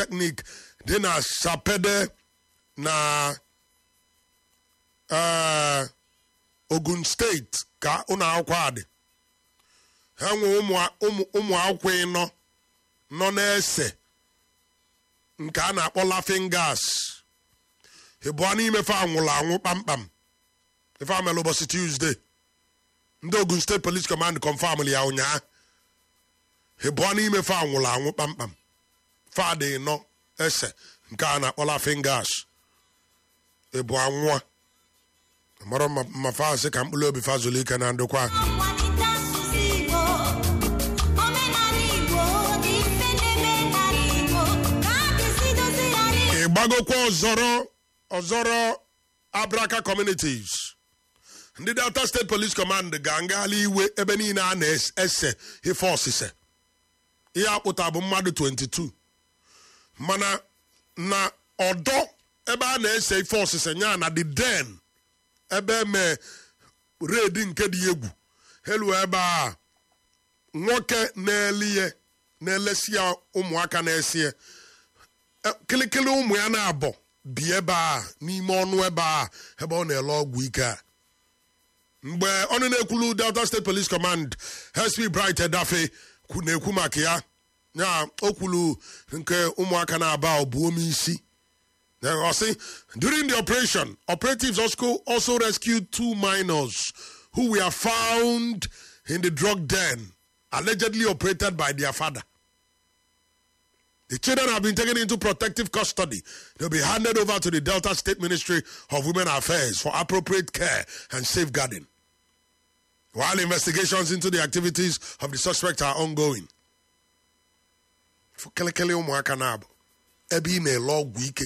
polytechnic dị na sapede na eh, ogun steeti ka ụlọ akwụkwọ a dị ha nwe ụmụ ụmụ- ụmụ akwụkwọ ịnọ nọ na-ese nke a na-akpọ laughing gas ịbụọ n'ime fa anwụrụ anwụ kpamkpam ife amela ụbọchị tuesday ndị ogun steeti police command confam ya ụnyaa ịbụọ n'ime fa anwụrụ anwụ kpamkpam fa dị nọ ese nke a na-akpọ laughing gas ịbụ anwụọ mara ma ma fa asị ka mkpụrụ obi fa zụrụ ike na ndokwa Nkwalite asụsụ Igbo, omenala Igbo dị mfe n'ebe n'ala Igbo, ka a ga-esi dozie ya n'Igbo. ịgbagokwa ọzọrọ ọzọrọ abraka communities ndị delta state police command ga-ngagharị iwe ebe niile a na-ese ife ọsịse ihe akpụta bụ mmadụ 22 mana na ọdọ ebe a na-ese ife ọsịse nya na the den ebe eme red nke dị egwu elu ebe a nwoke na-elie na-elesi ya ụmụaka na-esie kịlịkịlị ụmụ ya na-abọ bi ebe a n'ime ọnụ ebe a ebe ọ na-ele ọgwụ ike a mgbe ọnụ na-ekwulu delta state police command sp bright edafe kwu- na-ekwu maka ya ya o kwulu nke ụmụaka na-aba ọbụome isi Then I say, during the operation, operatives also, also rescued two minors who were found in the drug den, allegedly operated by their father. The children have been taken into protective custody. They'll be handed over to the Delta State Ministry of Women Affairs for appropriate care and safeguarding. While investigations into the activities of the suspect are ongoing. Kelekele ụmụaka na-abụ ebe ị na-ele ọgwụ ike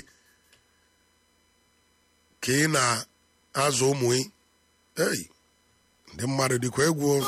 ka ị na-azụ ụmụ ị Hey, ndị mmadụ dịkwa egwu